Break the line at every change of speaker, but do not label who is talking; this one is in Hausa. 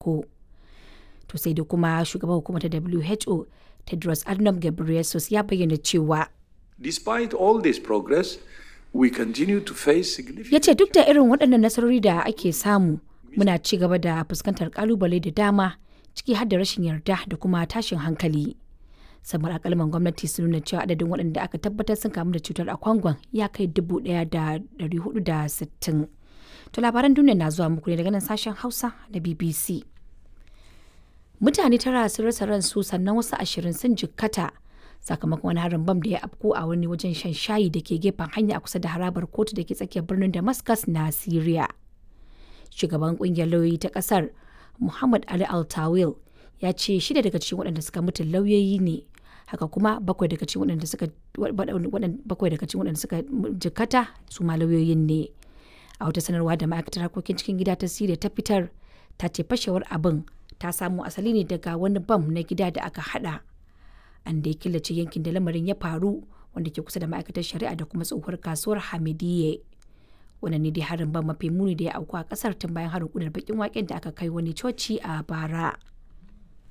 farko. To sai da kuma shugaban hukumar ta WHO Tedros Adhanom Ghebreyesus ya bayyana cewa
Despite all this progress, we continue to face significant
ya ce duk da irin waɗannan nasarori da ake samu muna ci gaba da fuskantar kalubale da dama ciki har da rashin yarda da kuma tashin hankali. samar akalman gwamnati sun nuna cewa adadin waɗanda aka tabbatar sun kamu da cutar a kwangon ya kai dubu ɗaya da ɗari hudu da sittin. To labaran duniya na zuwa muku ne daga nan sashen Hausa na BBC. Mutane tara sun rasa ransu sannan wasu ashirin sun jikkata sakamakon wani harin bam da ya afko a wani wajen shan shayi da ke gefen hanya a kusa da harabar kotu da ke tsakiyar birnin Damascus na Syria. Shugaban kungiyar lauyoyi ta kasar Muhammad Ali Al-Tawil ya ce shida daga cikin waɗanda suka mutu lauyoyi ne haka kuma bakwai daga cikin waɗanda suka bakwai daga cikin waɗanda suka jikkata su ma lauyoyin ne a wata sanarwa da ma'aikatar harkokin cikin gida ta siriya ta fitar ta ce fashewar abin ta samo asali ne daga wani bam na gida da aka hada an da ya killace yankin da lamarin ya faru wanda ke kusa da ma'aikatar shari'a da kuma tsohuwar kasuwar hamidiyye wannan ne dai harin ban mafi muni da ya auku a kasar tun bayan harin kudar bakin waken da aka kai wani coci a bara